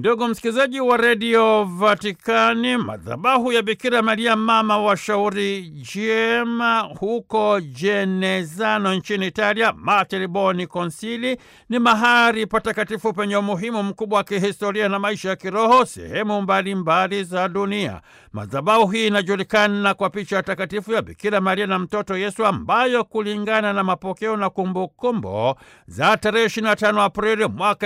Ndugu msikilizaji wa redio Vatikani, madhabahu ya Bikira Maria mama wa shauri jema huko Jenezano nchini Italia, Mater Boni Konsili, ni mahali patakatifu penye umuhimu mkubwa wa kihistoria na maisha ya kiroho sehemu mbalimbali za dunia. Madhabahu hii inajulikana kwa picha takatifu ya Bikira Maria na mtoto Yesu, ambayo kulingana na mapokeo na kumbukumbu za tarehe 25 Aprili mwaka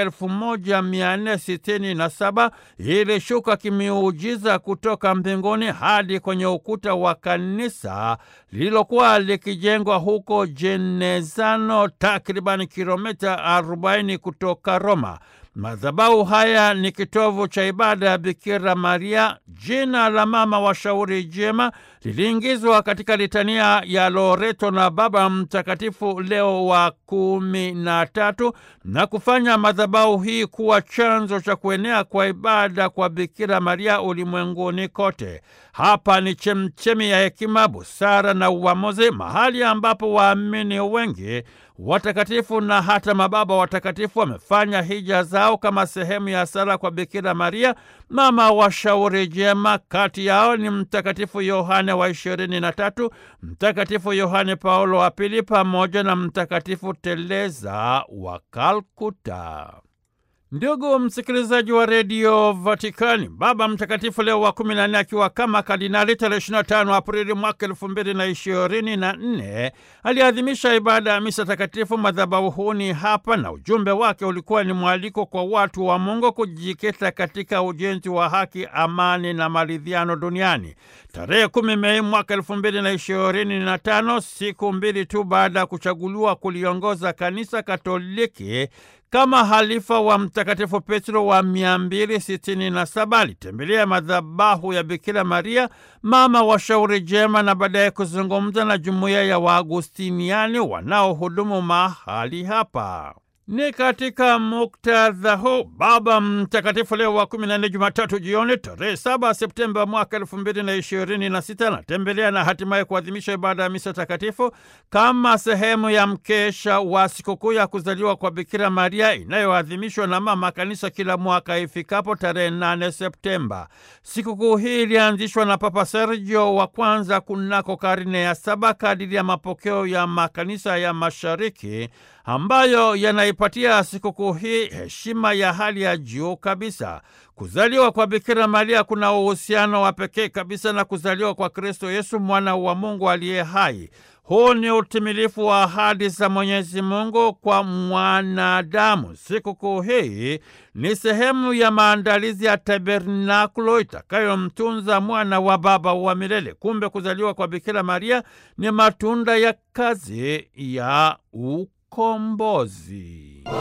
1460 na saba ilishuka kimiujiza kutoka mbinguni hadi kwenye ukuta wa kanisa lililokuwa likijengwa huko Jenezano, takriban kilomita 40 kutoka Roma. Madhabahu haya ni kitovu cha ibada ya Bikira Maria. Jina la mama wa shauri jema liliingizwa katika litania ya Loreto na Baba Mtakatifu Leo wa kumi na tatu na kufanya madhabahu hii kuwa chanzo cha kuenea kwa ibada kwa Bikira Maria ulimwenguni kote. Hapa ni chemchemi ya hekima, busara na uamuzi, mahali ambapo waamini wengi watakatifu na hata mababa watakatifu wamefanya hija zao kama sehemu ya sala kwa Bikira Maria mama wa shauri jema. Kati yao ni Mtakatifu Yohane wa ishirini na tatu, Mtakatifu Yohane Paulo wa Pili pamoja na Mtakatifu Teresa wa Kalkuta. Ndugu msikilizaji wa redio Vatikani, Baba Mtakatifu Leo wa kumi na nne akiwa kama kardinali tarehe 25 Aprili mwaka elfu mbili na ishirini na nne aliadhimisha ibada ya misa takatifu madhabahuni hapa, na ujumbe wake ulikuwa ni mwaliko kwa watu wa Mungu kujikita katika ujenzi wa haki, amani na maridhiano duniani. Tarehe kumi Mei mwaka elfu mbili na ishirini na tano, siku mbili tu baada ya kuchaguliwa kuliongoza kanisa Katoliki kama halifa wa Mtakatifu Petro wa 267 alitembelea madhabahu ya Bikira Maria mama wa shauri jema na baadaye kuzungumza na jumuiya ya Waagustiniani wanaohudumu mahali hapa. Ni katika muktadha huu Baba Mtakatifu Leo wa kumi na nne, Jumatatu jioni tarehe saba Septemba mwaka elfu mbili na ishirini na sita anatembelea na hatimaye kuadhimisha ibada ya misa takatifu kama sehemu ya mkesha wa sikukuu ya kuzaliwa kwa Bikira Maria inayoadhimishwa na Mama Kanisa kila mwaka ifikapo tarehe nane Septemba. Sikukuu hii ilianzishwa na Papa Sergio wa kwanza kunako karne ya saba kadiri ya mapokeo ya makanisa ya Mashariki ambayo yanaipatia sikukuu hii heshima ya hali ya juu kabisa. Kuzaliwa kwa Bikira Maria kuna uhusiano wa pekee kabisa na kuzaliwa kwa Kristo Yesu, mwana wa Mungu aliye hai. Huu ni utimilifu wa ahadi za Mwenyezi Mungu kwa mwanadamu. Sikukuu hii ni sehemu ya maandalizi ya tabernakulo itakayomtunza mwana wa Baba wa milele. Kumbe kuzaliwa kwa Bikira Maria ni matunda ya kazi ya ukombozi.